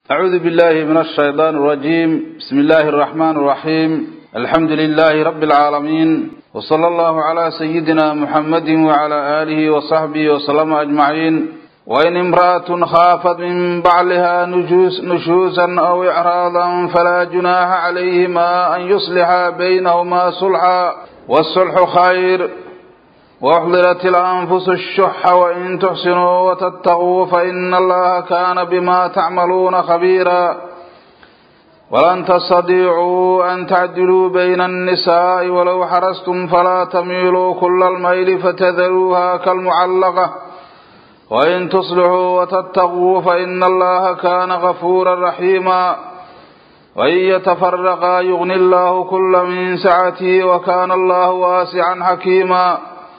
أعوذ بالله من الشيطان الرجيم بسم الله الرحمن الرحيم الحمد لله رب العالمين وصلى الله على سيدنا محمد وعلى آله وصحبه وسلم أجمعين وإن امرأة خافت من بعلها نجوس نشوزا أو إعراضا فلا جناح عليهما أن يصلحا بينهما صلحا والصلح خير وأحضرت الأنفس الشح وإن تحسنوا وتتقوا فإن الله كان بما تعملون خبيرا ولن تستطيعوا أن تعدلوا بين النساء ولو حرصتم فلا تميلوا كل الميل فتذروها كالمعلقة وإن تصلحوا وتتقوا فإن الله كان غفورا رحيما وإن يتفرقا يغني الله كل من سعته وكان الله واسعا حكيما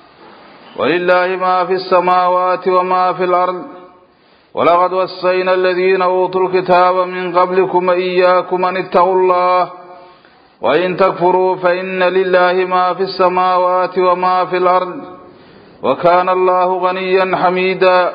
ولله ما في السماوات وما في الأرض ولقد وصينا الذين أوتوا الكتاب من قبلكم وإياكم أن اتقوا الله وإن تكفروا فإن لله ما في السماوات وما في الأرض وكان الله غنيا حميدا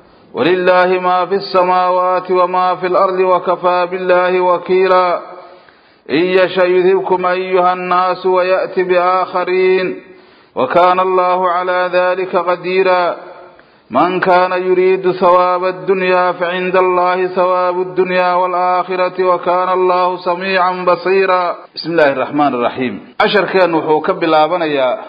ولله ما في السماوات وما في الأرض وكفى بالله وكيلا إن يشأ يذهبكم أيها الناس ويأتي بآخرين وكان الله على ذلك قديرا من كان يريد ثواب الدنيا فعند الله ثواب الدنيا والآخرة وكان الله سميعا بصيرا بسم الله الرحمن الرحيم عشر كان وحوك بالله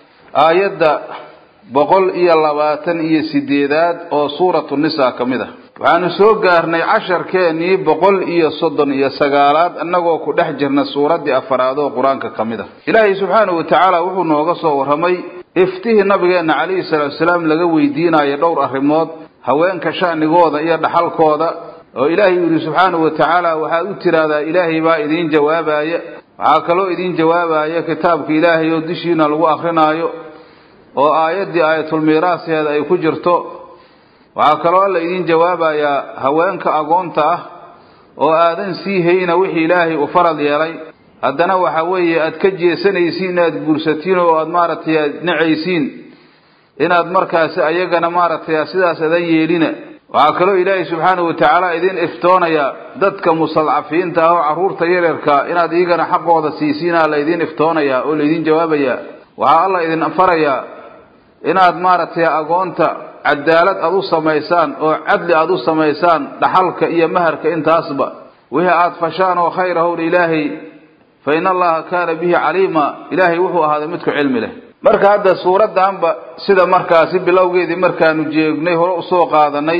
آيات boqol iyo labaatan iyo sideedaad oo suuratu nisa ka mid ah waxaanu soo gaarnay casharkeenii boqol iyo soddon iyo sagaalaad annagoo ku dhex jirna suuraddii afaraad oo qur-aanka ka mid ah ilaahay subxaanahu watacaala wuxuu nooga soo warramay iftihii nabigeenna calayhi salaatu salaam laga weydiinayo dhowr arrimood haweenka sha'nigooda iyo dhaxalkooda oo ilaahay yidhi subxaanahu watacaala waxaad u tiraahdaa ilaahay baa idiin jawaabaya waxaa kaloo idiin jawaabaya kitaabka ilaahay oo dushiina lagu akrinaayo oo aayaddii aayatulmiiraasheeda ay ku jirto waxaa kaloo alla idiin jawaabayaa haweenka agoonta ah oo aadan sii hayna wixii ilaahay u farad yeelay haddana waxa weeye aad ka jeesanaysiin inaad guursatiin oo aad maaragtay aad nacaysiin inaad markaasi ayagana maaragtay sidaas adan yeelina waxaa kaloo ilaahay subxaanahu watacaala idin iftoonayaa dadka mustadcafiinta ah oo carruurta yaryarka inaad iyagana xaqooda siisiinaa la idin iftoonayaa oo laydin jawaabayaa waxaa alla idin farayaa inaad maaragtay agoonta cadaalad aad u samaysaan oo cadli aad u samaysaan dhaxalka iyo maharka intaasba wixii aad fashaan oo khayr ahowdha ilaahay fa in allaha kaana bihi caliima ilaahay wuxuu ahaaday midku cilmi leh marka hadda suuraddaanba sida markaasi bilowgeedii markaanu jeegnay hore usoo qaadanay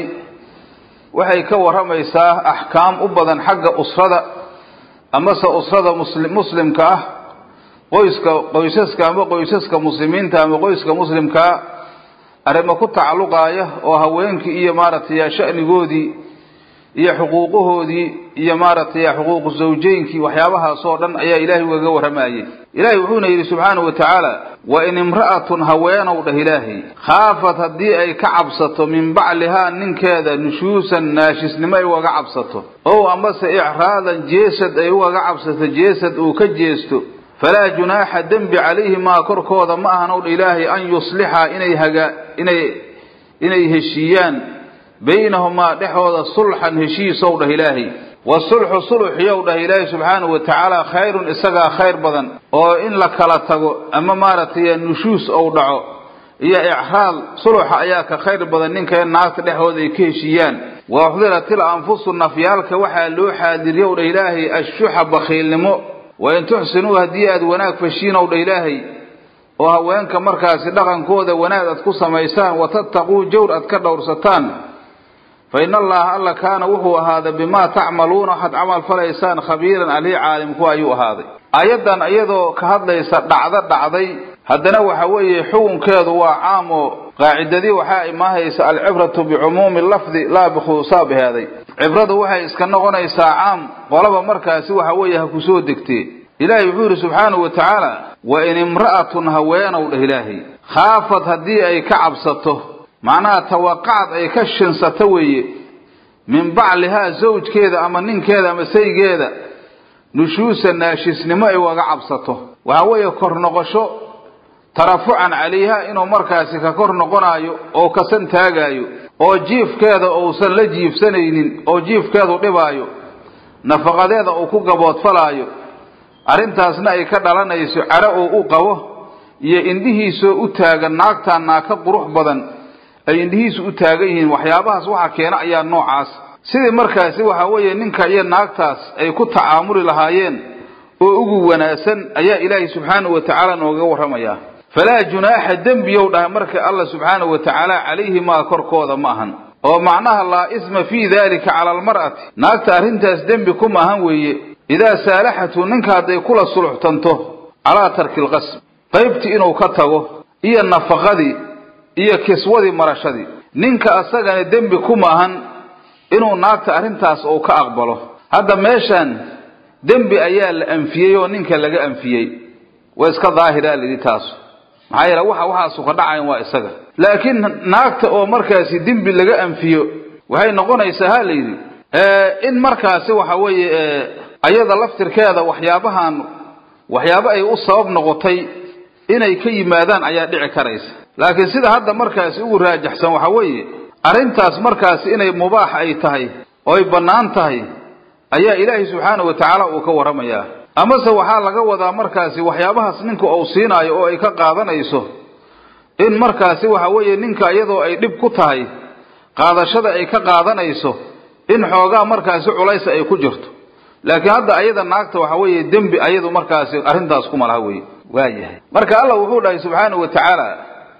waxay ka warramaysaa axkaam u badan xagga usrada amase usrada musli muslimka ah qoyska qoysaska ama qoysaska muslimiinta ama qoyska muslimkaa arrimo ku tacalluqaaya oo haweenkii iyo maaragtay sha'nigoodii iyo xuquuqahoodii iyo maaragtay xuquuqu zawjeynkii waxyaabahaasoo dhan ayaa ilaahay ugaga warramayay ilaahay wuxuuna yidhi subxaanahu watacaala wa in imra'atun haweenow dheh ilaahay khaafat haddii ay ka cabsato min baclihaa ninkeeda nushuusan naashisnimo ay ugaga cabsato ow amase icraadan jeesad ay ugaga cabsato jeesad uu ka jeesto falaa junaaxa dembi calayhimaa korkooda ma ahan owdha ilaahay an yuslixa inay haga inay inay heshiiyaan baynahumaa dhexooda sulxan heshiisow dhah ilaahay wasulxu suluxiyow dhah ilaahay subxaanahu watacaala khayrun isagaa khayr badan oo in la kala tago ama maaragtay nushuus ou dhaco iyo icraad suluxa ayaa ka khayr badan ninka in naagta dhexooda ay ka heshiiyaan wa uxdiratil anfusu nafyaalka waxaa loo xaadiriyow dhah ilaahay ashuxa bakhiilnimo wain tuxsinuu haddii aad wanaag fashiinow dha ilaahay oo haweenka markaasi dhaqankooda wanaag aad ku samaysaan watattaquu jawr aad ka dhowrsataan fa in allaha alla kaana wuxuu ahaaday bimaa tacmaluuna waxaad camal falaysaan khabiiran alii caalimku ayuu ahaaday aayaddan iyadoo ka hadlaysa dhacdo dhacday haddana waxa weeye xukunkeedu waa caam oo qaacidadii waxaa imaahaysa alcibratu bicumuumi lafdi laa bikhuusaa baheeday cibradu waxay iska noqonaysaa caam qolaba markaasi waxa weeye ha kusoo degtee ilaahay wuxuu yidhi subxaanahu wa tacaala wa in imra'atun haweenow dheh ilaahay khaafad haddii ay ka cabsato macnaha tawaqacad ay ka shinsato weeye min baclihaa zawjkeeda ama ninkeeda ama saygeeda nushuusa naashisnimo ay ugaga cabsato waxa weeye kor noqosho tarafucan calayha inuu markaasi ka kor noqonaayo oo kasan taagaayo oo jiifkeeda uusan la jiifsanaynin oo jiifkeedu dhibaayo nafaqadeeda uu ku gaboodfalaayo arrintaasna ay ka dhalanayso caro uu u qabo iyo indhihiisoo u taagan naagtaan naaka qurux badan ay indhihiisu u taagan yihiin waxyaabahaas waxa keena ayaa noocaas sidii markaasi waxa weeye ninka iyo naagtaas ay ku tacaamuli lahaayeen oo ugu wanaagsan ayaa ilaahay subxaanahu wa tacaala nooga warramayaa falaa junaaxa dembiyow dhahay marka alla subxaanahu wa tacaala calayhimaa korkooda ma ahan oo macnaha laa isma fii daalika cala almar'ati naagta arrintaas dembi kuma ahan weeye idaa saalaxatu ninka hadday kula suluxtanto calaa tarki lqasb qaybtii inuu ka tago iyo nafaqadii iyo kiswadii marashadii ninka asagana dembi kuma ahan inuu naagta arrintaas uu ka aqbalo hadda meeshaan dembi ayaa la anfiyey oo ninka laga anfiyey waa iska daahiraa layidhi taasu maxaa yeele waxa waxaasu ka dhacayan waa isaga laakiin naagta oo markaasi dembi laga anfiyo waxay noqonaysaa ha layidhi in markaasi waxa weeye ayada laftirkeeda waxyaabahan waxyaabo ay u sabab noqotay inay ka yimaadaan ayaa dhici karaysa laakiin sida hadda markaasi ugu raajaxsan waxa weeye arrintaas markaasi inay mubaax ay tahay oo ay bannaan tahay ayaa ilaahay subxaanahu wa tacaala uu ka warramayaa amase waxaa laga wadaa markaasi waxyaabahaas ninka uu siinaayo oo ay ka qaadanayso in markaasi waxa weeye ninka iyadoo ay dhib ku tahay qaadashada ay ka qaadanayso in xoogaa markaasi culaysa ay ku jirto laakiin hadda ayada naagta waxa weeye dembi ayadu markaasi arrintaas kuma laha weye waayahay marka allah wuxuu dhahay subxaanahu wa tacaala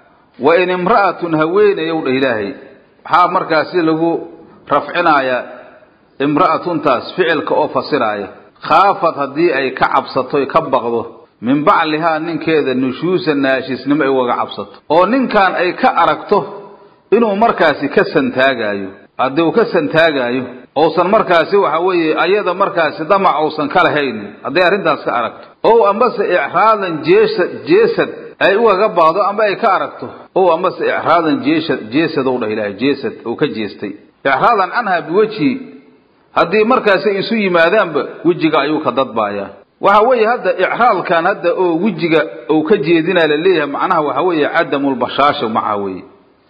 wa in imra'atun haweenayow dhah ilaahay waxaa markaasi lagu rafcinayaa imra'atuntaas ficilka oo fasiraaya khaafad haddii ay ka cabsato ka baqdo min baclihaa ninkeeda nushuusa naashisnimo ay ugaga cabsato oo ninkan ay ka aragto inuu markaasi ka santaagaayo haddii uu ka santaagaayo ousan markaasi waxa weeye ayada markaasi damac uusan ka lahaynin hadday arrintaas ka aragto ow ambase icraadan jeesad jeesad ay ugaga baado amba ay ka aragto ow ambase icraadan jeesad jeesadow dhah ilaahay jeesad uu ka jeestay icraadan canha biwejhi haddii markaasi ay isu yimaadaanba wejiga ayuu ka dadbaayaa waxa weeye hadda icraalkan hadda oo wejiga uu ka jeedinaa la leeyahay macnaha waxa weeye cadamulbashaasha maca weeye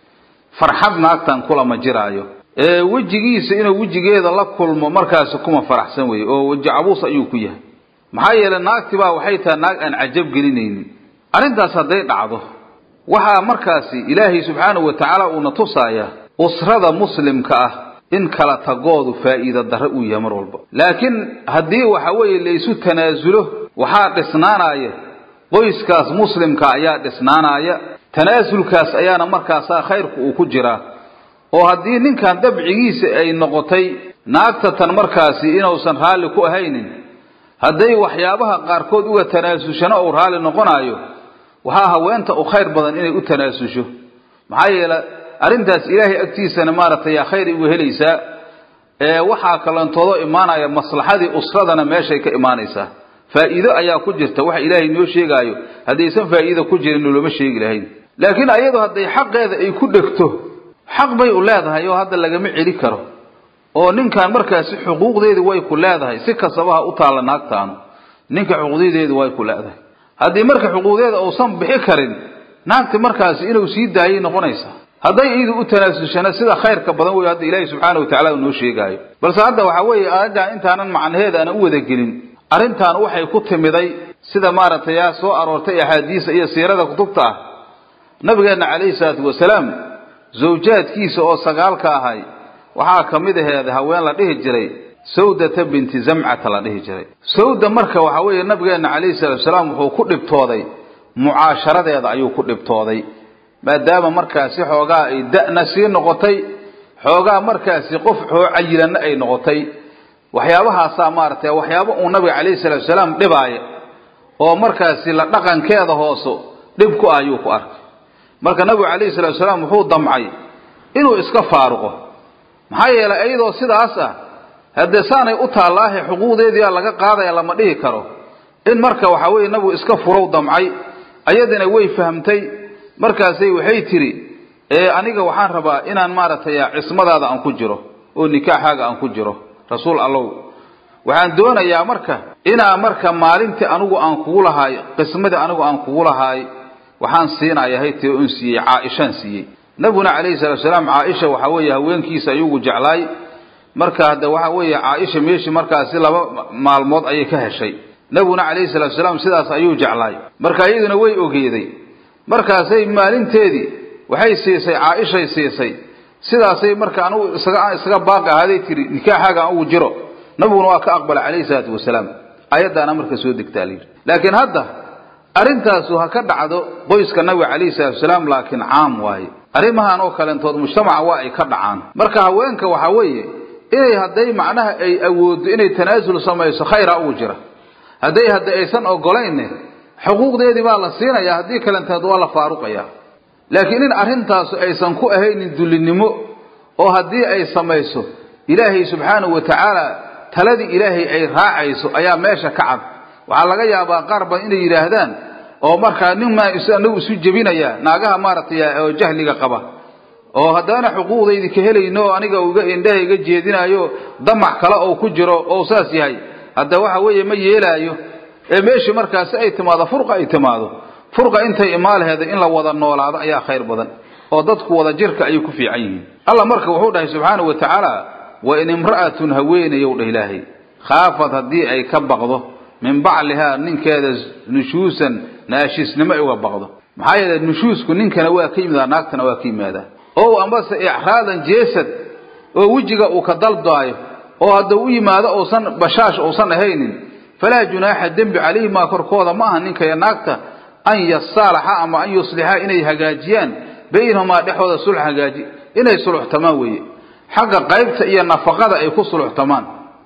farxad naagtan kulama jiraayo ee wejigiisa inuu wejigeeda la kulmo markaasi kuma faraxsan weeye oo weji cabuus ayuu ku yahay maxaa yeelay naagti baa waxay tahay naag aan cajab gelinaynin arrintaas hadday dhacdo waxaa markaasi ilaahay subxaanahu wa tacaala uuna tusaaya usrada muslimka ah in kala tagoodu faa'iida darre uu yahay mar walba laakiin haddii waxa weeye laysu tanaasulo waxaa dhisnaanaya qoyskaas muslimka ayaa dhisnaanaya tanaasulkaas ayaana markaasaa khayrku uu ku jiraa oo haddii ninkan dabcigiisa ay noqotay naagta tan markaasi inuusan raalli ku ahaynin hadday waxyaabaha qaarkood uga tanaasulshana uu raalli noqonaayo waxaa haweenta u khayr badan inay u tanaasusho maxaa yeele arrintaas ilaahay agtiisana maaragtay yaa khayr uga helaysaa ee waxaa kalantoodo imaanaya maslaxadii usradana meeshay ka imaanaysaa faa'iido ayaa ku jirta waxa ilaahay noo sheegaayo haddaysan faa'iido ku jirin noloma sheegi lahayn laakiin ayadu hadday xaqeeda ay ku dhegto xaq bay u leedahay oo hadda lagama celi karo oo ninkan markaasi xuquuqdeedii way ku leedahay si kastaba ha u taalla naagtaanu ninka xuquuqdeedii way ku leedahay haddii marka xuquuqdeeda uusan bixi karin naagti markaasi inuu sii daayay noqonaysaa hadday iidu u tanaasulshana sida khayrka badan wey hadda ilaahi subxaana watacala uu noo sheegaayo balse hadda waxa weeye aayaddan intaanan macnaheeda aan u wadagelin arrintan waxay ku timiday sida maaragtay yaa soo aroortay axaadiisa iyo siirada kutubta ah nabigeenna calayhi salaatu wasalaam zawjaadkiisa oo sagaalka ahay waxaa ka mid aheed haween la dhihi jiray sawdata binti zamcata la dhihi jiray sawda marka waxa weeye nabigeenna calayhi salaatu wasalaam wuxuu ku dhibtooday mucaasharadeeda ayuu ku dhibtooday maadaama markaasi xoogaa ay da'na sii noqotay xoogaa markaasi qof xoo cayilanna ay noqotay waxyaabahaasaa maaragtay waxyaabo uu nabiga calayhi salaatu wasalaam dhibaaya oo markaasi la dhaqankeeda hooso dhib ku ah ayuu ku arkay marka nabigu calayhi salatu wasalaam wuxuu damcay inuu iska faaruqo maxaa yeelay iyadoo sidaas ah haddee saanay u taallaahe xuquuqdeediia laga qaadaya lama dhihi karo in marka waxa weeye nabigu iska furow damcay ayadina way fahamtay markaasay waxay tidhi ee aniga waxaan rabaa inaan maaragtay cismadaada aan ku jiro oo nikaaxaaga aan ku jiro rasuul allow waxaan doonayaa marka inaa marka maalintii anigu aan kugu lahaay qismadii anigu aan kugu lahaay waxaan siinaya haytee un siiyey caaishaan siiyey nabiguna calayhi salatu salaam caaisha waxa weeye haweenkiisa ayugu jeclaay marka hadda waxa weeye caaisha meeshii markaasi laba maalmood ayay ka heshay nabiguna calayhi salatu salaam sidaas ayuu jeclaay marka iyaduna way ogeeday markaasay maalinteedii waxay siisay caaishay siisay sidaasay marka anugu isaga isaga baaqi ahaaday tiri nikaaxaaga aan ugu jiro nabiguna waa ka aqbalay calayhi salaatu wasalaam ayaddaana marka soo degtaa la yidhi laakiin hadda arrintaasu ha ka dhacdo qoyska nabiga calayhi salatu wasalaam laakiin caam waaye arrimahan oo kaleentood mujtamaca waa ay ka dhacaan marka haweenka waxa weeye inay hadday macnaha ay awooddo inay tanaasul samayso khayra ugu jira hadday hadda aysan ogolaynne xuquuqdeedii baa la siinaya haddii kalenteed waa la faaruqaya laakiin in arrintaasu aysan ku ahaynin dullinimo oo haddii ay samayso ilaahay subxaanahu wa tacaala taladii ilaahay ay raacayso ayaa meesha ka cad waxaa laga yaabaa qaar badan inay yidhaahdaan oo markaa nin maa anagu isu jebinaya naagaha maaragtay oo jahliga qaba oo haddaana xuquuqdaydi ka helayno oo aniga iga indhaha iga jeedinayo damac kale oo ku jiro oo saas yahay hadda waxa weeye ma yeelaayo ee meeshii markaasi ay timaado furqa ay timaado furqa intay imaalaheeda in la wada noolaado ayaa khayr badan oo dadku wada jirka ayay ku fiican yihiin allah marka wuxuu dhahay subxaanahu wa tacaala wa in imra'atun haweenayow dhah ilaahay khaafad haddii ay ka baqdo min baclihaa ninkeeda nushuusan naashiisnimo ay uga baqdo maxaa yeele nushuusku ninkana waa ka yimidaa naagtana waa ka yimaadaa ow ambase icraadan jeesad oo wejiga uu ka daldaayo oo haddau u yimaado uusan bashaash uusan ahaynin falaa junaaxa dembi calayhimaa korkooda ma aha ninka iyo naagta an yasaalaxa ama an yuslixa inay hagaajiyaan baynahumaa dhexooda sulx hagaaji inay suluxtamaan weeye xagga qaybta iyo nafaqada ay ku suluxtamaan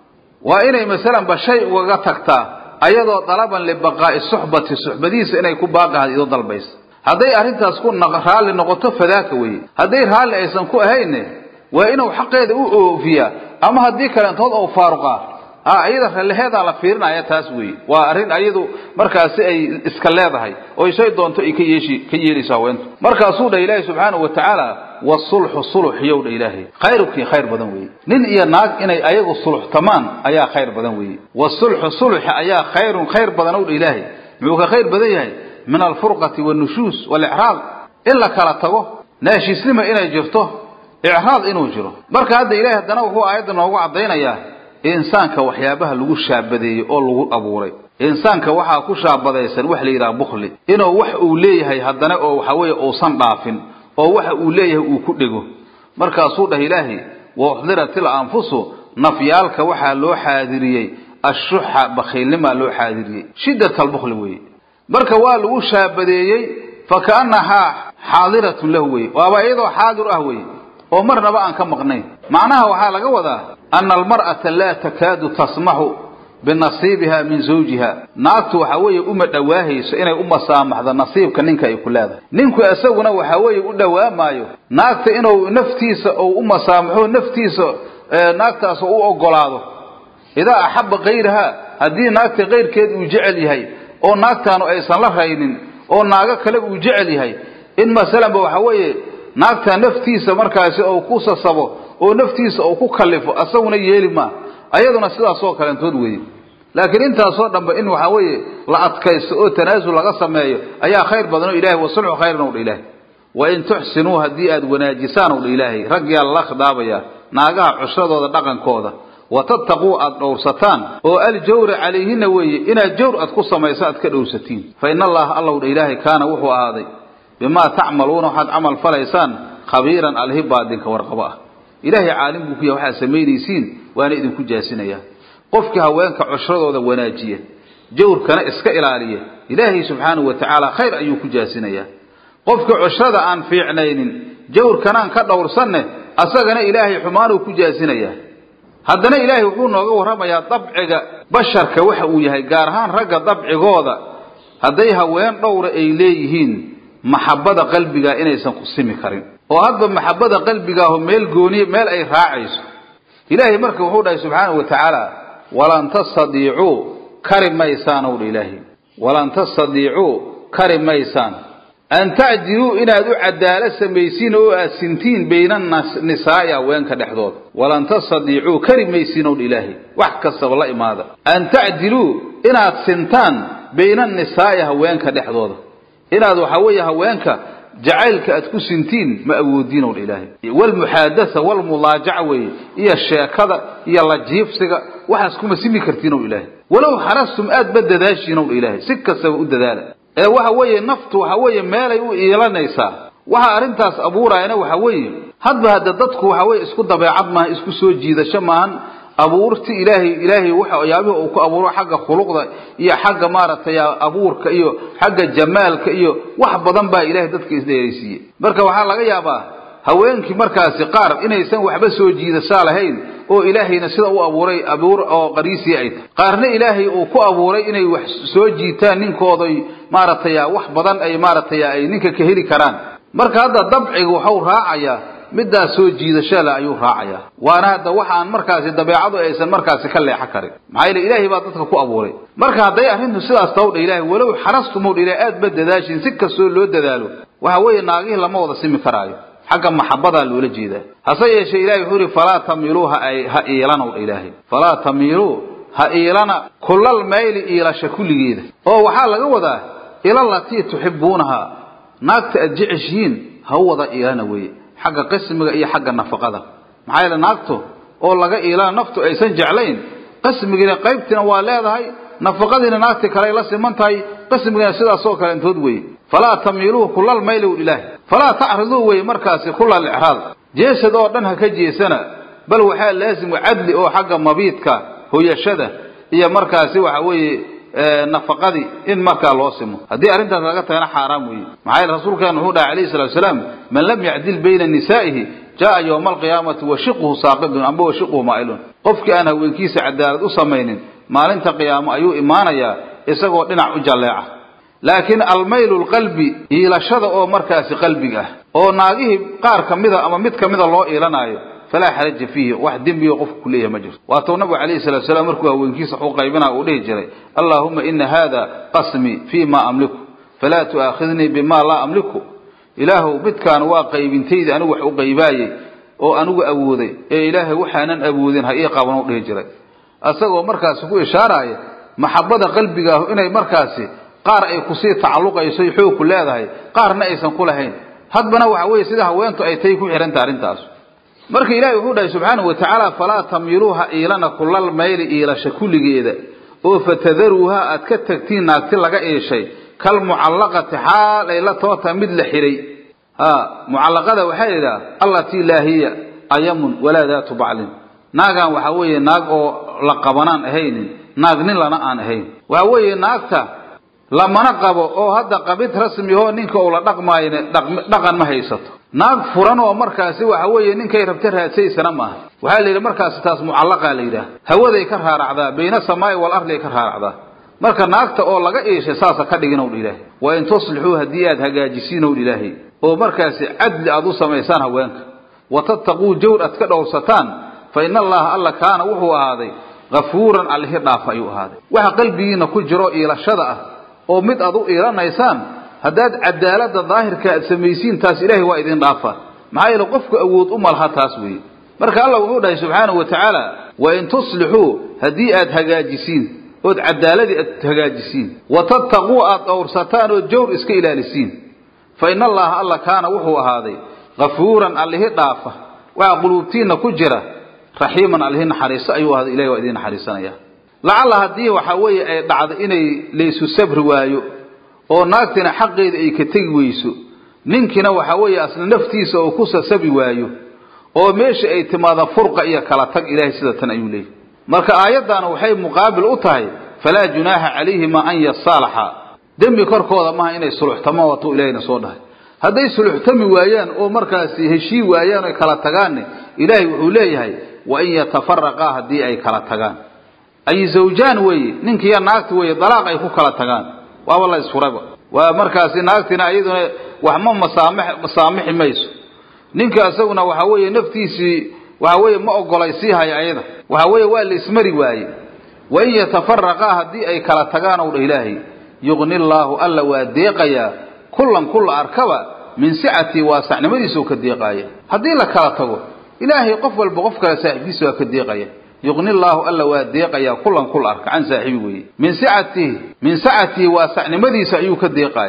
waa inay masalanba shay ugaga tagtaa ayadoo dalaban libaqaa'i suxbati suxbadiisa inay ku baaqahaad idoo dalbaysa hadday arrintaas ku raalli noqoto fadaaka weeye hadday raalli aysan ku ahayne waa inuu xaqeeda u oofiyaa ama haddii kaleentood ou faaruqaa a iyada ralliheedaa la fiirinaya taas weeye waa arrin ayadu markaasi ay iska leedahay oo shay doonto ay ka yeeshi ka yeelayso haweentu markaasuu dhah ilaahay subxaanahu wa tacaala wasulxu suluxiyow dha ilaahay khayrukii khayr badan weeye nin iyo naag inay ayagu suluxtamaan ayaa khayr badan weeye wasulxu suluxi ayaa khayrun khayr badanow dha ilaahay muxuu ka khayr badan yahay min alfurqati wannushuus waalicraad in la kala tago naashiisnima inay jirto icraad inuu jiro marka hadda ilahay haddana wuxuu aayadda noogu caddaynayaa insaanka waxyaabaha lagu shaabadeeyey oo lagu abuuray insaanka waxaa ku shaabadaysan wax la yidhaha bukhli inuu wax uu leeyahay haddana oo waxa weeye uusan dhaafin oo waxa uu leeyahay uu ku dhego markaasuu dhah ilaahay wa uxdirat il anfusu nafyaalka waxaa loo xaadiriyey ashuxa bakhiilnimaa loo xaadiriyey shiddat albukli weeye marka waa lagu shaabadeeyey fa kaannahaa xaadiratun lahu weye waaba iyadoo xaadir ah weye oo marnaba aan ka maqnayn macnaha waxaa laga wadaa ana almar'ata laa takaadu tasmaxu binasiibiha min zawjiha naagtu waxa weeye uma dhowaahayso inay u masaamaxdo nasiibka ninka ay ku leedahay ninku isaguna waxa weeye u dhowaamaayo naagta inuu naftiisa ou u masaamaxo naftiisa naagtaas u ogolaado idaa axaba kayraha haddii naagta kayrkeed uu jecel yahay oo naagtaanu aysan la raynin oo naago kale uu jecel yahay in masalanba waxa weeye naagta naftiisa markaasi ou ku sasabo oo naftiisa uu ku kallifo asaguna yeeli maa ayaduna sidaasoo kaleentood weeye laakiin intaasoo dhanba in waxaa weeye la adkaysto oo tanaasul laga sameeyo ayaa khayr badan oo ilahay wasulxu khayran ow dha ilaahay wa in tuxsinuu haddii aad wanaajisaan ow dha ilaahay raggiyaa lala khidaabayaa naagaha cushradooda dhaqankooda wa tattaquu aad dhowrsataan oo aljawra calayhina weeye inaad jawr aad ku samayso aad ka dhowrsatiin fa in allaha allow dha ilaahay kaana wuxuu ahaaday bimaa tacmaluuna waxaad camal falaysaan khabiiran alhi baadinka warqabo ah ilaahay caalim buu ku yahay waxaad samaynaysiin waana idinku jaasinaya qofkii haweenka cushradooda wanaajiya jawrkana iska ilaaliya ilaahay subxaanahu wa tacaala khayr ayuu ku jaasinayaa qofkii cushrada aan fiicnaynin jawrkanaan ka dhowrsanne asagana ilaahay xumaanuu ku jaasinayaa haddana ilaahay wuxuu nooga warramayaa dabciga basharka waxa uu yahay gaar ahaan ragga dabcigooda hadday haween dhowra ay leeyihiin maxabbada qalbigaa inaysan ku simi karin oo hadba maxabbada qalbigaaho meel gooniya meel ay raacayso ilaahay marka wuxuu dhahay subxaanahu wa tacaala walan tastadiicuu kari maysaan ow dha ilaahay walan tastadiicuu kari maysaan an tacdiluu inaad u cadaalo samaysiin oo aad sintiin bayna nisaa'i haweenka dhexdooda walan tastadiicuu kari maysiin ow dha ilaahay wax kastaba la imaada an tacdiluu inaad sintaan bayna nisaa'i haweenka dhexdooda inaad waxa weeye haweenka jacaylka aad ku sintiin ma awoodiin ow ilaahay walmuxaadasa walmulaajaca weeye iyo sheekada iyo la jiifsiga waxaas kuma simi kartiin ow ilaahay walow xarastum aad ba dadaashiin ow ilaahay si kastaba u dadaala ee waxa weeye naftu waxa weeye meelay u iilanaysaa waxa arrintaas abuurayana waxa weeye hadba hadda dadku waxa weeye isku dabeecad maaha isku soo jiidasho maahan abuurti ilaahay ilaahay waxa yaabihii uu ku abuuro xagga khuluqda iyo xagga maaragtay abuurka iyo xagga jamaalka iyo wax badan baa ilaahay dadka isdheeraysiiyey marka waxaa laga yaabaa haweenkii markaasi qaar inaysan waxba soo jiidashaa lahayn oo ilaahayna sida u abuuray abuur oo qariisii ay tahay qaarna ilaahay uu ku abuuray inay wax soo jiitaan ninkooday maaragtay wax badan ay maaragtay ay ninka ka heli karaan marka hadda dabciga waxau raacayaa midaas soo jiidasho leh ayuu raacayaa waana hadda waxaan markaasi dabeecadu aysan markaasi ka leexan karin maxaa yeele ilaahay baa dadka ku abuuray marka hadday arrintu sidaas tawdha ilaahay walow xarastumowdha ilahay aad ba dadaashin si kastoo loo dadaalo waxa weeye naagihii lama wada simi karaayo xagga maxabadaa loola jeedaa hase yeeshee ilahay wuxuu yihi falaa tamiluu ha ha iilanow ilaahay falaa tamiluu ha iilana kullal mayli iilasha kulligeeda oo waxaa laga wadaa ilalatii tuxibuunaha naagta aad jeceshihiin ha u wada iilana weeye xagga qismiga iyo xagga nafaqada maxaa yeele naagtu oo laga iilana naftu aysan jeclayn qismigiina qaybtiina waa leedahay nafaqadiina naagti kaley la siman tahay qismigiina sidaasoo kale intood weeye falaa tamiiluuhu kulal maylow ilaahi falaa tacriduu weye markaasi kulal icraad jeesad oo dhan ha ka jeesana bal waxaa laasimu cadli oo xagga mabiidka hoyashada iyo markaasi waxa weeye nafaqadii in markaa loo simo haddii arrintaas laga tagana xaaraam weeye maxaa yeele rasuulkeena wuxuu dhahay alayhi salatu wasalaam man lam yacdil bayna nisaa'ihi jaa yowma alqiyaamati washiquhu saaqidun amba washiquhu maa'ilun qofkii aan haweenkiisa cadaalad u samaynin maalinta qiyaamo ayuu imaanayaa isagoo dhinac u jalleeca laakiin almaylu lqalbi iilashada oo markaasi qalbiga ah oo naagihii qaar ka mida ama mid ka mida loo iilanaayo falaa xaraja fiihi wax dembigo qofku ku leeyahay ma jirto waatuu nabigu calayhi salatu salaam markuu haweenkiisa wax u qaybinaa uu dhihi jiray allaahuma ina hada qasmii fii ma amliku falaa tu'aakhidnii bima laa amliku ilaahuw midkaan waa qaybintayda anigu wax u qaybaayey oo anigu awooday ee ilaahay waxaanan awoodin ha ii qaban u dhihi jiray asagoo markaasi ku ishaaraya maxabada qalbigaahu inay markaasi qaar ay kusii tacalluqayso xoog ku leedahay qaarna aysan ku lahayn hadbana waxa weeye sida haweentu ay tay ku xihanta arrintaas marka ilaahay wuxuu dhahay subxaanahu wa tacaala falaa tamiluuha iilana kulal mayli iilasha kulligeeda oo fatadaruuha aad ka tagtiin naagti laga iishay kalmucallaqati xaal ay la toota mid la xiray ha mucallaqada waxaa la yidhaha allatii laa hiya ayamun walaa daatu baclin naagaan waxaa weeye naag oo la qabanaan ahaynin naag nin lana aan ahayn waxa weeye naagta lamana qabo oo hadda qabid rasmi oo ninka uu la dhaqmaayne dhaqan ma haysato naag furan oo markaasi waxa weeye ninkay rabta raadsaysana maaha waxaa la yidhi markaasi taas mucallaqaa la yidhaah hawaday ka raaracdaa bayna samaa'i wal ardi ay ka raaracdaa marka naagta oo laga iishay saasa ka dhigin owdh ilaahay wa in tuslixuu haddii aad hagaajisiin owdh ilaahay oo markaasi cadli aad u samaysaan haweenka wa tattaquu jawr aad ka dhowrsataan fa ina allaha alla kaana wuxuu ahaaday hafuuran allihi dhaafa ayuu ahaaday waxa qalbigiina ku jiro iilashada ah oo mid aad u iilanaysaan haddaad cadaalada daahirka aad samaysiin taas ilaahay waa idin dhaafaa maxaa yeele qofku awood u malaha taas weeye marka allah wuxuu dhahay subxaanahu wa tacaala wa in tuslixuu haddii aad hagaajisiin ood cadaaladii aad hagaajisiin wa tattaquu aad dhowrsataan ood jawr iska ilaalisiin fa ina allaha alla kaana wuxuu ahaaday hafuuran allihi dhaafa waxa quluubtiinna ku jira raxiiman allihi naxariiso ayuu ahaaday ilahay waa idiin naxariisanaya lacalla haddii waxaa weeye ay dhacdo inay laysu sabri waayo oo naagtina xaqeeda ay ka tegi weyso ninkina waxa weeye asla naftiisa oo ku sasabi waayo oo meesha ay timaada furqa iyo kala tag ilaahay sida tan ayuu leeyahy marka aayaddaana waxay muqaabil u tahay falaa junaaxa calayhima an yasaalaxa dembi korkooda maaha inay suluxtamo watuu ilahayna soo dhahay hadday suluxtami waayaan oo markaasi heshii waayaan oy kala tagaanne ilaahay wuxuu leeyahay wa in yatafaraqaa haddii ay kala tagaan ay zawjaan weeye ninkiiyo naagti weeye dalaaq ay ku kala tagaan waaba la isfurayba waa markaasi naagtina iyaduna wax ma masaamix masaamixi mayso ninka isaguna waxa weeye naftiisii waxa weeye ma ogolaysiihayo ayada waxa weeye waa la ismari waaye wa in yatafaraqaa haddii ay kala tagaan ow dha ilaahay yuqni llaahu alla waa deeqayaa kullan kulla arkaba min sicatii waasacnimadiisau ka deeqaaya haddii la kala tago ilaahay qof walba qof kale saaxiibkiisa waa ka deeqaya yuqni llaahu alla waa deeqayaa kullan kul arka can saaxiibi weeye min sicatihi min sacatihi waasacnimadiisa ayuu ka deeqaaya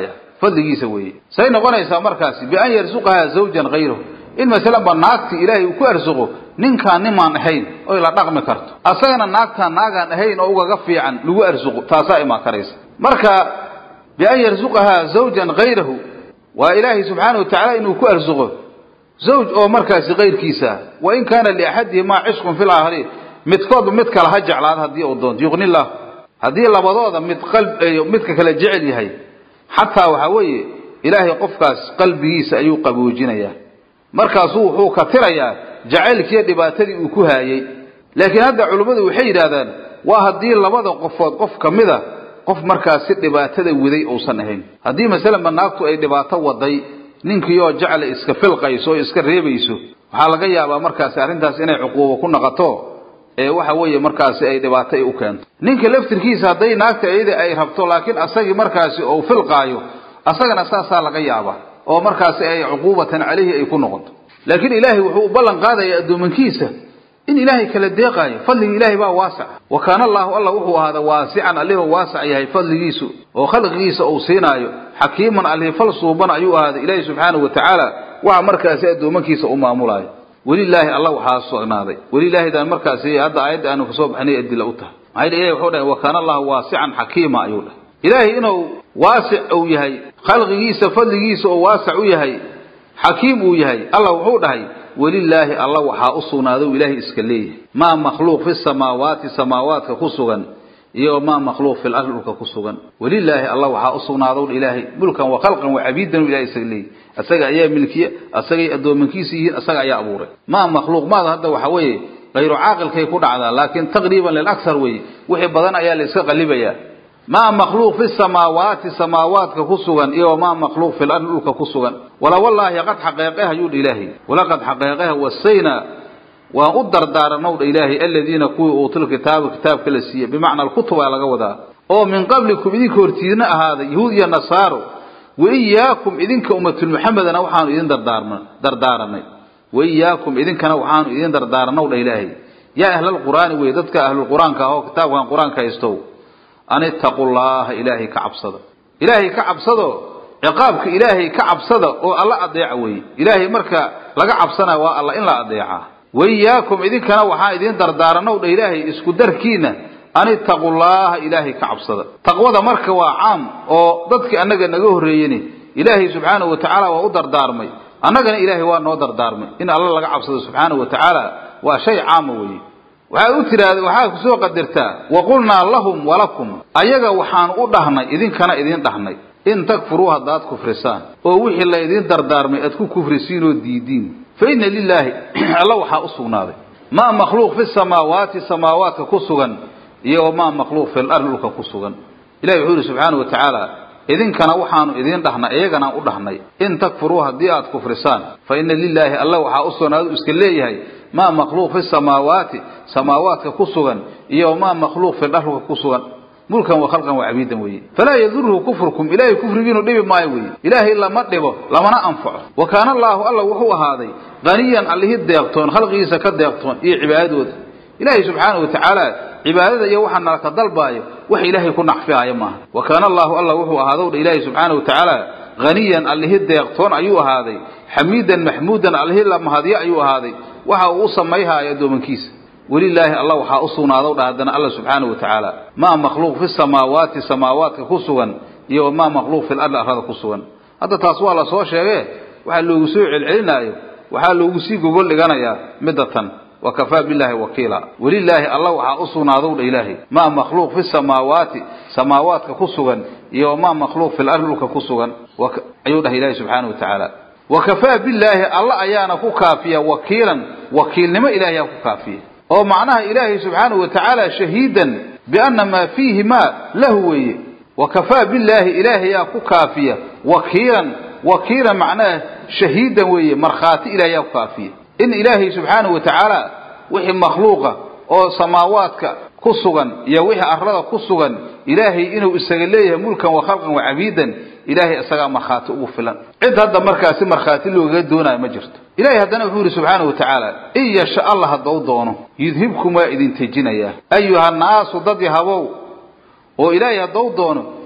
fadligiisa weeye say noqonaysaa markaasi bian yarsuqahaa zawjan hayrahu in masalanba naagti ilaahay uu ku arsuqo ninkaan nimaan ahayn oy la dhaqmi karto asagana naagtaan naagaan ahayn oo ugaga fiican lagu arsuqo taasaa imaan karaysa marka bian yarsuqahaa zawjan hayrahu waa ilaahay subxaana wa tacaala inuu ku arsuqo zawj oo markaasi kayrkiisa wa in kaana liaxadihimaa cishqun fi laakhariin midkoodba mid kale ha jeclaado haddii uu doonto yuqni llah haddii labadooda mid qalb midka kale jecel yahay xataa waxaa weeye ilaahay qofkaas qalbigiisa ayuu qaboojinayaa markaasuu wuxuu ka tirayaa jacaylkiiyo dhibaatadii uu ku haayey laakiin hadda culimmadu waxay yidhaahdaan waa haddii labada qofood qof ka mida qof markaasi dhibaatada waday uusan ahayn haddii masalanba naagtu ay dhibaato waday ninkiioo jecla iska filqayso oo iska reebayso waxaa laga yaabaa markaasi arrintaas inay cuquubo ku noqoto ee waxa weeye markaasi ay dhibaato ay u keento ninka laftirkiisa hadday naagta iyada ay rabto laakiin asagii markaasi ou filqaayo asagana saasaa laga yaaba oo markaasi ay cuquubatan caleyhi ay ku noqoto laakiin ilaahay wuxuu u ballan qaadayaa addoomankiisa in ilaahay kala deeqaayo fadliga ilaahay baa waasac wa kaana allaahu alla wuxuu ahaada waasican allihuu waasac yahay fadligiisu oo khalqigiisa uu siinaayo xakiiman allihi fal suuban ayuu ahaaday ilaahay subxaanahu wa tacaala waxa markaasi addoomankiisa u maamulaayo welilaahi alla waxaa sugnaaday welilaahidan markaasi hadda aayadda aanu kasoo baxnay adila u tahay maxaa yidhi ilahi wuxuu dhahay wa kaana allahu waasican xakiima ayuu dhahay ilaahay inuu waasic uu yahay khalqigiisa fadligiisa oo waasac u yahay xakiim uu yahay alla wuxuu dhahay welilaahi alla waxaa u sugnaaday u ilaahay iska leeyahay maa makhluuq fi samaawaati samaawaadka ku sugan iyo maa makhluuq fi lardi dhulka ku sugan welilaahi alla waxaa u sugnaadow ilaahay mulkan wa khalqan wa cabiidan ilahay isaga leeyahy asaga ayaa milkiya asagay addoomankiisa yihiin asaga ayaa abuuray maa makhluuq maada hadda waxa weeye hayru caaqilkay ku dhacdaa laakiin taqriiban lilaksar weeye wixii badan ayaa la iska qalibayaa maa makhluuq fi samaawaati samaawaadka ku sugan iyo maa makhluuq fi lardi dhulka ku sugan wala wallaahi qad xaqeeqeh ayuu dha ilaahay walaqad xaqeeqeh wasayna waan u dardaarannow dha ilaahay aladiina kuwii uutul kitaaba kitaabka la siiyey bimacna alkutubaa laga wadaa oo min qablikum idinka hortiidna ahaaday yahuud iyo nasaaro wa iyaakum idinka ummatulmuxamedana waxaanu idin dardaarma dardaaranay wa iyaakum idinkana waxaanu idin dardaarannow dha ilaahay yaa ahlalqur'aani wey dadka ahlulqur-aanka ah oo kitaabkan qur-aanka haystow an ittaqu llaha ilaahay ka cabsada ilaahay ka cabsado ciqaabka ilaahay ka cabsada oo alla adeeca weeye ilaahay marka laga cabsanaya waa alla in la adeecaa waiyaakum idinkana waxaan idin dardaaranow dha ilaahay isku darkiina an ittaqu llaha ilaahay ka cabsada taqwada marka waa caam oo dadkii annaga naga horreeyeni ilaahay subxaanahu wa tacaala waa u dardaarmay annagana ilaahay waa noo dardaarmay in alla laga cabsado subxaanahu wa tacaala waa shay caama weeye waxaa u tiraahda waxaa ku soo qadartaa wa qulnaa lahum walakum ayaga waxaanu u dhahnay idinkana idin dhahnay in takfuruu haddaad kufrisaan oo wixii la idin dardaarmay aad ku kufrisiin oo diidiin fa inna lilaahi alla waxaa u sugnaaday maa makhluuq fi samaawaati samaawaadka ku sugan iyo maa makhluuq fi lardi dhulka ku sugan ilahi wuxuu yihi subxaana wa tacaala idinkana waxaanu idiin dhahnay iyaganaan u dhahnay in takfuruu haddii aad kufrisaan fa inna lilaahi alla waxaa u sugnaadu iska leeyahay maa makhluuq fi samaawaati samaawaadka ku sugan iyo maa makhluuq fi dharka ku sugan mulkan wa khalqan wa cabiidan weeye falaa yaduruhu kufrukum ilaahay kufrigiinu dhibi maayo weeye ilaahay lama dhibo lamana anfaco wa kaana allaahu alla wuxuu ahaaday qaniyan allihii deeqtoon khalqigiisa ka deeqtoon iyo cibaadadooda ilaahay subxaana wa tacaala cibaadada iyo waxa nalaka dalbaayo wax ilaahay ku nacfiaayo maaha wa kaana allaahu alla wuxuu ahaadowdha ilaahay subxaana wa tacaala haniyan allihii deeqtoon ayuu ahaaday xamiidan maxmuudan allihii la mahadyo ayuu ahaaday waxa uu u samayhaayo addoomankiisa welilaahi alla waxaa u sugnaadow dha haddana alla subxaana wa tacaala maa makhluuq fi samaawaati samaawaadka ku sugan iyo maa makhluuq fi lardi arlada ku sugan hadda taas waa la soo sheege waxaa loogu soo celcelinaayo waxaa loogu sii gogol dhiganayaa midda tan wa kafaa billahi wakiila welilaahi alla waxaa u sugnaadow dha ilaahay maa makhluuq fi samaawaati samaawaadka ku sugan iyo maa makhluuq fi lardi dhulka ku sugan ayuu dhahay ilaahay subxaana wa tacaala wakafaa billaahi alla ayaana ku kaafiya wakiilan wakiilnimo ilaahayaa ku kaafiya oo macnaha ilaahay subxaanahu wa tacaala shahiidan bianna maa fiihi maa lahu weeye wakafaa billaahi ilaahayaa ku kaafiya wakiilan wakiilan macnaha shahiidan weeye markhaati ilaahayaa ku kaafiya in ilaahay subxaanahu wa tacaala wixii makhluuqa oo samaawaadka ku sugan iyo wixii arlada ku sugan ilaahay inuu isaga leeyahay mulkan wa khalqan wa cabiidan ilaahay isagaa markhaati ugu filan cid hadda markaasi markhaati loogaga doonayo ma jirto ilahay haddana wuxuu yidhi subxaana wa tacaala in yasha allah haddau doono yudhibkum waa idin tejinayaa ayuha naasu dad yahabow oo ilaahay haddau doono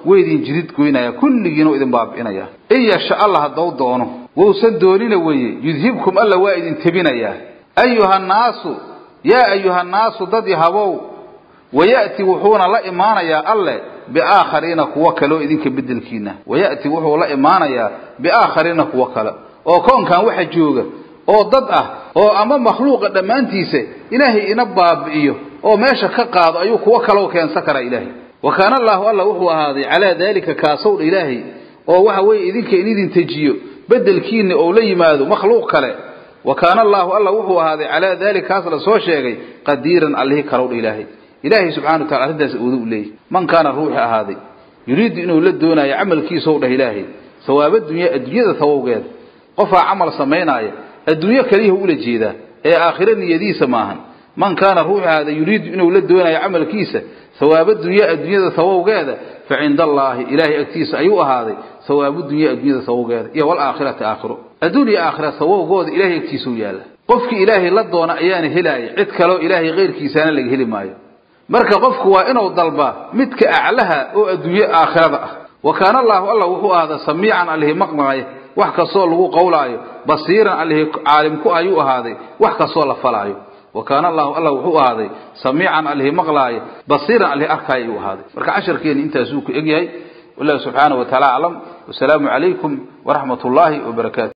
way idin jidid goynaya kulligiina idin baabi'inaya in yasha alla haddau doono wausan doonina weeye yudhibkum alla waa idin tebinayaa ayuhannaasu yaa ayuhannaasu dad yahabow waya'ti wuxuuna la imaanayaa alle biaakhariina kuwo kale oo idinka bedelkiina waya'ti wuxuu la imaanayaa biaakhariina kuwo kale oo koonkan waxa jooga oo dad ah oo ama makhluuqa dhammaantiisa ilaahay ina baabi'iyo oo meesha ka qaado ayuu kuwo kaleo keensan karaa ilaahay wa kaana allaahu alla wuxuu ahaaday calaa daalika kaasowdha ilaahay oo waxa weeye idinka in idin tejiyo bedelkiina ou la yimaado makhluuq kale wa kaana allaahu alla wuxuu ahaaday calaa daalika kaas la soo sheegay qadiiran allihii kalowdha ilaahay ilaahay subxana wa tacala arrintaas awoodo u leeyahy man kaana ruuxi ahaaday yuriidu inuu la doonaayo camalkiisaw dhah ilaahay sawaaba dunya adduunyada sawowgeeda qofaa camal samaynaaya adduunyo kaliyahu ula jeedaa ee aakhiro niyadiisa maahan man kaana ruuxi ahaaday yuriidu inuu la doonayo camalkiisa sawaaba dunya adduunyada sawowgeeda fa cinda allaahi ilaahay agtiisa ayuu ahaaday sawaabu dunya adduunyada sawowgeeda iyo walaakhirati aakhiro adduun iyo aakhira sawowgooda ilahay agtiisau yaalla qofkii ilaahay la doona ayaana helaaya cid kaleo ilaahay keyrkiisaana laga heli maayo marka qofku waa inuu dalbaa midka aclaha oo adduunye aakhirada ah wa kaana allaahu alla wuxuu ahaaday samiican allihi maqmaqaya wax kastoo lagu qowlaayo basiiran allihi caalimku ayuu ahaaday wax kastoo la falaayo wa kaana allahu alla wuxuu ahaaday samiican allihi maqlaaya basiiran allihi arkaayo ayuu ahaaday marka casharkeeni intaasuu ku egyahay wallahu subxaanahu wa taala aclam wasalaamu calaykum waraxmat ullaahi wabarakaatu